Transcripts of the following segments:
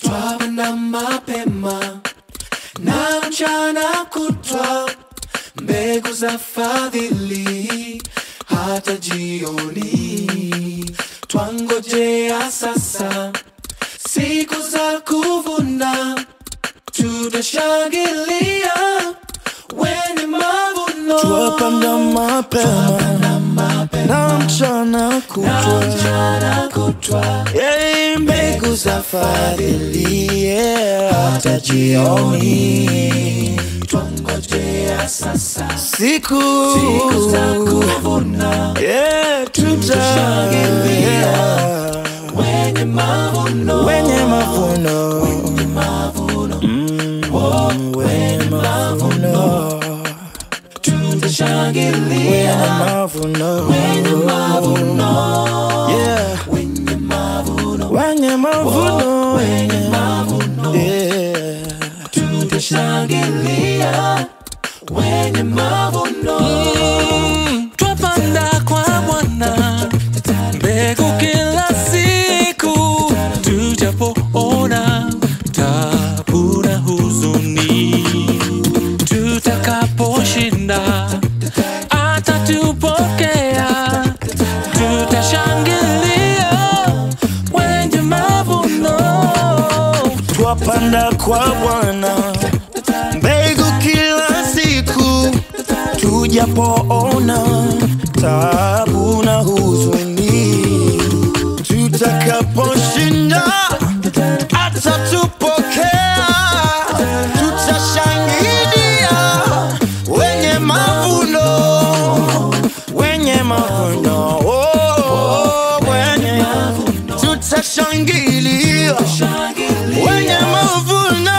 twapanda mapema na mchana kutwa, mbegu za fadhili hata jioni. Twangojea sasa siku za kuvuna, tutashangilia wenye mavuno. Twapanda mapema na mchana kutwa, mchana kutwa, Yei, mbegu za fadhili yeah, hata jioni. twangojea sasa Siku siku za kuvuna, yeah, Tutashangilia. tutashangilia wenye mavuno wenye mavuno Mm, wenye mavuno tutashangilia wenye mavuno wenye mavuno yeah wenye mavuno wenye mavuno wenye mavuno yeah tutashangilia wenye mavuno twapanda kwa Bwana mbegu kila siku, tujapoona tabu na huzuni, tutakaposhinda atatupokea, tutashangilia wenye mavuno. twapanda kwa Bwana mbegu kila siku, tujapoona tabu na huzuni, tutakaposhinda atatupokea, tutashangilia wenye mavuno, wenye mavuno, oh, wenye tutashangilia wenye mavuno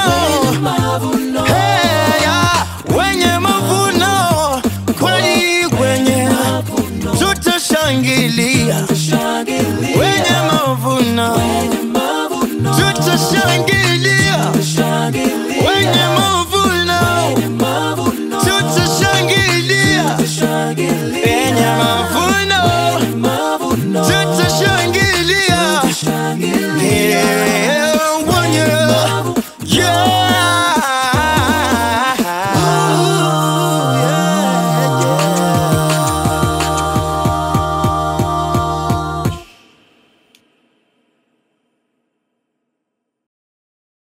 Hey, ya, wenye mavuno kweli kwenye tutashangilia wenye mavuno tutashangilia wenye mavuno tutashangilia wenye mavuno